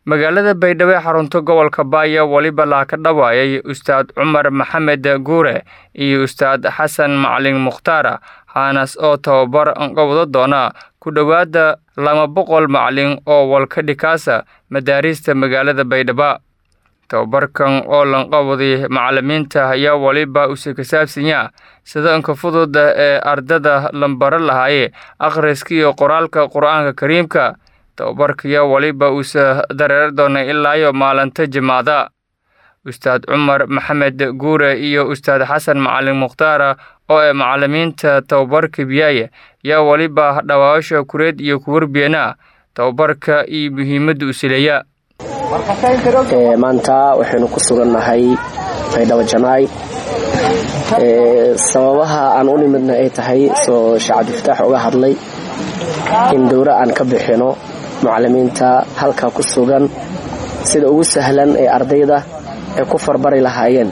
magaalada baydhabo ee xarunta gobolka baaya weliba laa ka dhawaayay ustaad cumar maxamed guure iyo ustaad xasan macalin mukhtaar haanas oo tababar anqabado doona ku dhowaada laba boqol macalin oo walkadhikaasa madaariista magaalada baydhabo tababarkan oo lanqabaday macalimiinta ayaa weliba use ka saabsanya sida inka fudud ee ardada lambaro lahaaye akhriska iyo qoraalka qur-aanka kariimka tababarkaya weliba uuse dareer doonay ilaayo maalinta jimaada ustaad cumar maxamed guure iyo ustaad xasan macalin mukhtaar oo ee macalimiinta tababarka biyaaya yaa weliba dhawaasha kureed iyo kuwarbiyeena tababarka iyo muhiimadda usileeya maanta waxaynu ku sugannahay baydhabo janaay sababaha aan u nimidna ay tahay soo sheekh cabdifataax uga hadlay in dowro aan ka bixino mucalimiinta halka ku sugan sida ugu sahlan ee ardayda ay ku farbari lahaayeen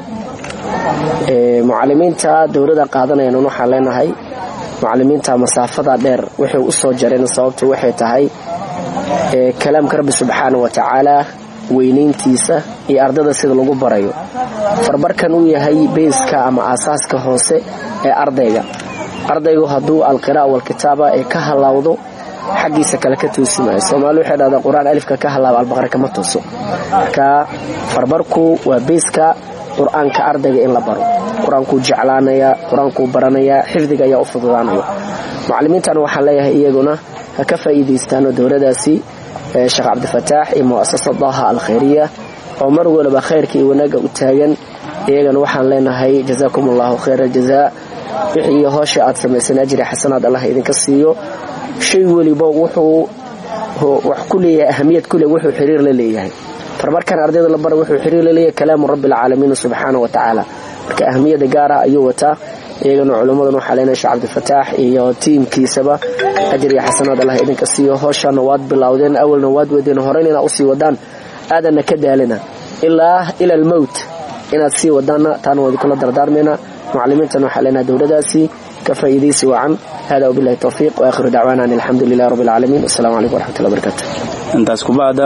mucalimiinta dowrada qaadanayaan waxaan leenahay mucalimiinta masaafada dheer waxay u soo jareen sababtu waxay tahay kalaamka rabbi subxaana wa tacaala weynayntiisa iyo ardada sida lagu barayo farbarkan uu yahay beyska ama aasaaska hoose ee ardayga ardaygu hadduu alqira'a walkitaaba ee ka halaawdo xaggiisa kale ka toosi maayo soomaali waxay dhahdaa qur-aan alifka ka halaaba albaqara kama tooso marka farbarku waa beyska qur-aanka ardayga in la baro qur-aankuu jeclaanaya qur-aankuu baranaya xifdiga ayaa u fududaanaya mucalimiintan waxaan leeyahay iyaguna ha ka faa'iidaystaano dowladaasi sheekh cabdifataax iyo mu'asasa daaha alkhayriya oo mar waliba khayrka iyo wanaagga u taagan iyagana waxaan leenahay jazaakum allahu khayra aljazaa wixii hoosha aad samaysan ajri xasanaad allah idinka siiyo shay weliba wuxuu wax ku leeyahay ahamiyad kule wuxuu xiriir la leeyahay farmarkan ardayda la bara wuxuu xiriir la leeyahay kalaamu rabbi alcaalamiin subxaana wa tacaala marka ahamiyada gaara ayuu wataa iyagana culummadan waxaa leenahay sheekh cabdifataax iyo tiimkiisaba ajir iyo xasanaad allah idinka siiyo hooshana waad bilowdeen awalna waad wadeen horeyn inaad usii wadaan aadanna ka daalina ilaa ila almowt inaad sii wadaanna taana waa idinkula dardaarmayna mucalimiintan waxaa leenahay dowladaasi ka faa'iidaysi wacan hada wabilahi towfiiq waakhiru dacwaana an alxamdu lilahi rabbi alcaalamiin wassalamu calaykum waraxmatullahi barakaatu intaas kubacda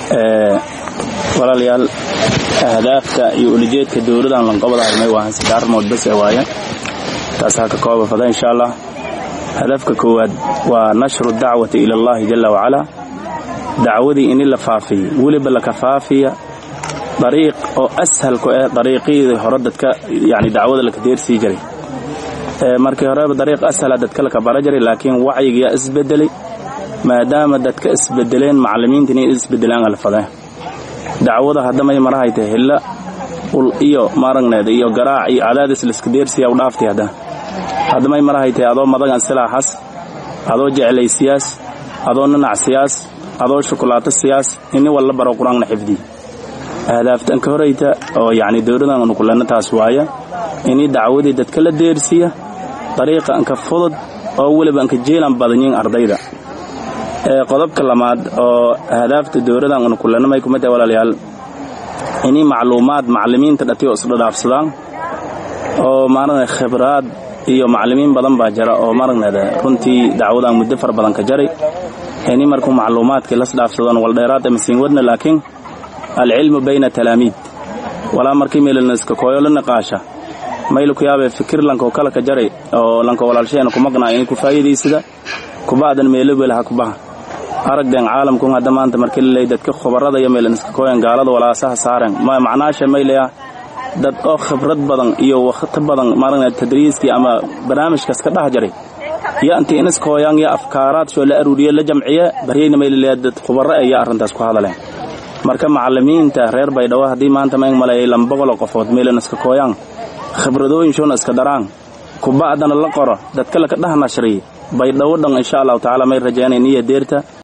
walaalayaal ahdaafta iyo ulijeedka dowladan lanqabadahaymay waa saddex arrimood bas ee waaye taasaa ka kooba fada insha allah hadafka koowaad waa nashru dacwati ila allahi jala wacalaa dacwadii ini la faafiyo weliba laka faafiya dariiq oo ashalku eh dariiqyadii hore dadka yani dacwada laka deersii jiray markii horeba dariiq ashala dadka laka bara jiray laakiin wacyigiyaa isbedelay maadaama dadka isbedeleen macalimiinta inay isbedelaan alfadeen dacwada haddamay marahayta hilla ul iyo maragneed iyo garaac iyo cadaadis liska deersiya u dhaaftay hadda haddamay marahaytay adoo madagan silaaxas adoo jeclay siyaas adoo nanac siyaas adoo shukulaato siyaas ini walla baro qur-aanna xifdiy ahdaaftan ka horayta oo yacni dowladan anu kulanna taas waaya ini dacwadii dadka la deersiya dariiqa anka fudud oo weliba anka jeelan badanyin ardayda qodobka lamaad oo ahdaafta dowladan anu kulanna may kumid tahay walaalayaal ini macluumaad macalimiinta dhatiyo isdhadhaafsadaan oo maaragna khibraad iyo macalimiin badan baa jira oo maragneeda runtii dacwadan muddo fara badan ka jaray ini markuu macluumaadkii lasdhaafsadaan waldheeraad amasiin wadna laakiin alcilmu bayna talaamiid walaa markii meelanaska kooyo la niqaasha maylu ku yaabee fikir lankoo kala ka jaray oo lanka walaalshaheena ku maqnaa inay ku faa'iidaysada kuba'dan meelobelaha kubaha aragden caalamkun hadda maanta markii laley dadka khubarada iyo meelaniska kooyan gaalada walaasaha saaren macnaasha maylaya dad oo khibrad badan iyo wakhti badan maaragna tadriiskii ama barnaamijkaas ka dhex jaray iyo intii iniskooyan iyo afkaaraad shoo la aruuriye la jamciye baryayna maylaleya dad khubaro ayaa arrintaas ku hadaleen marka macalimiinta reer baydhabo haddii maanta mayn maleeyay lama boqoloo qofood meelaniska kooyaan khibradooyin shoona iska daraan kuba'dana la qoro dadka laka dheh nashriy baydhabo dhan insha allahu tacaala may rajaynay niya deerta